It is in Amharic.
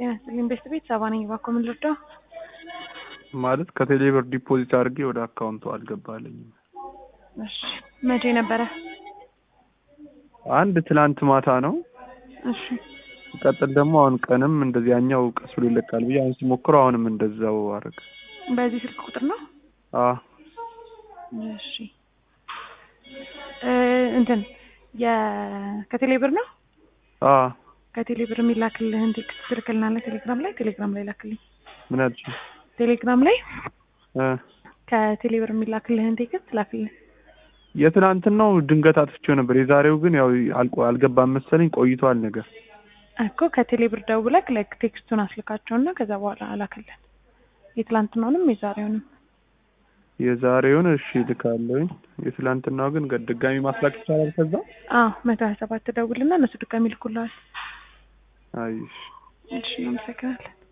ጤና ይስጥልኝ ቤስት ቤት ሰባ ነኝ። እባክዎ ምን ልርዳው? ማለት ከቴሌ ብር ዲፖዚት አድርጌ ወደ አካውንቱ አልገባልኝም። እሺ መቼ ነበረ? አንድ ትላንት ማታ ነው። እሺ ሲቀጥል ደግሞ አሁን ቀንም እንደዚህ ያኛው ቀስ ብሎ ይለቃል ብዬ አሁን ስሞክረው አሁንም እንደዛው አደረገ። በዚህ ስልክ ቁጥር ነው? አ እሺ እ እንትን የ ከቴሌ ብር ነው? አ ከቴሌ ብር የሚላክልህን ቴክስት ትልክልናለህ ቴሌግራም ላይ ቴሌግራም ላይ ላክልኝ። ምን አልሽ? ቴሌግራም ላይ እ ከቴሌ ብር የሚላክልህን ቴክስት ላክልኝ። የትናንትናው ድንገት አጥፍቼው ነበር። የዛሬው ግን ያው አልቆ አልገባም መሰለኝ ቆይቷል ነገር እኮ ከቴሌ ብር ደውለህ ላይክ ቴክስቱን አስልካቸውና ከዛ በኋላ አላክልን። የትላንትናውንም የዛሬውንም የዛሬውን እሺ ልካለሁኝ። የትላንትናው ግን ገ- ድጋሚ ማስላክ ይቻላል ከዛ? አዎ መቶ ሀያ ሰባት ደውልና እነሱ ድጋሚ ይልኩልሃል። አይሽ እሺ እናመሰግናለን።